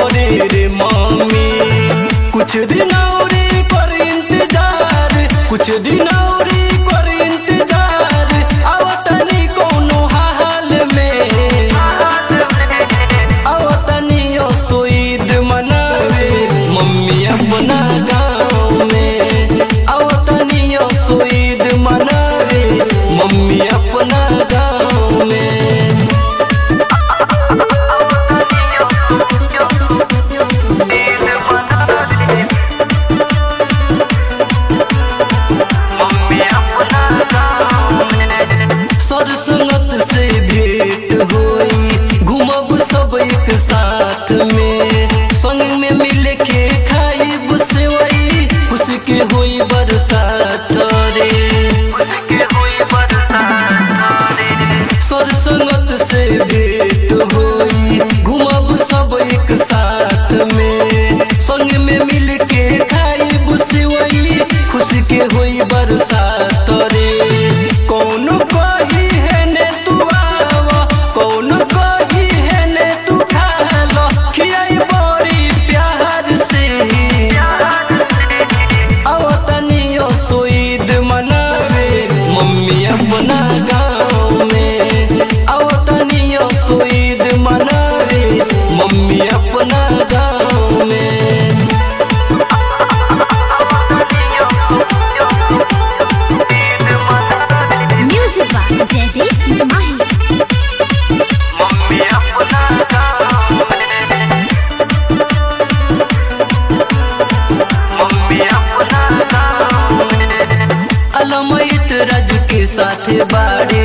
घरे रे मम्मी कुछ दिन और कर इंतजार कुछ दिन और कर इंतजार आवतनी कोनो हाल में आवतनी सोईद मनावे मम्मी अपना गाँव में आवतनी सोईद मनावे मम्मी अपना गाँव में सरसंगत से भेंट होई घूमब सब एक साथ में संग में मिल के खाइब सेवई खुश के होई बरसात रे सरसंगत से भेंट होई घूमब सब एक साथ में संग में मिल के खाइब सेवई खुश के होई बरसात रे कौन कही है ने तू आवा कौन कही है ने तू खा लो खियाई बड़ी प्यार से आवतनियो सोईद मनावे मम्मी अपना गाँव में आवतनियो सोईद मनावे मम्मी अपना गाँव में Music by Jaideep Mahi. अलमैत राज के साथ बाड़े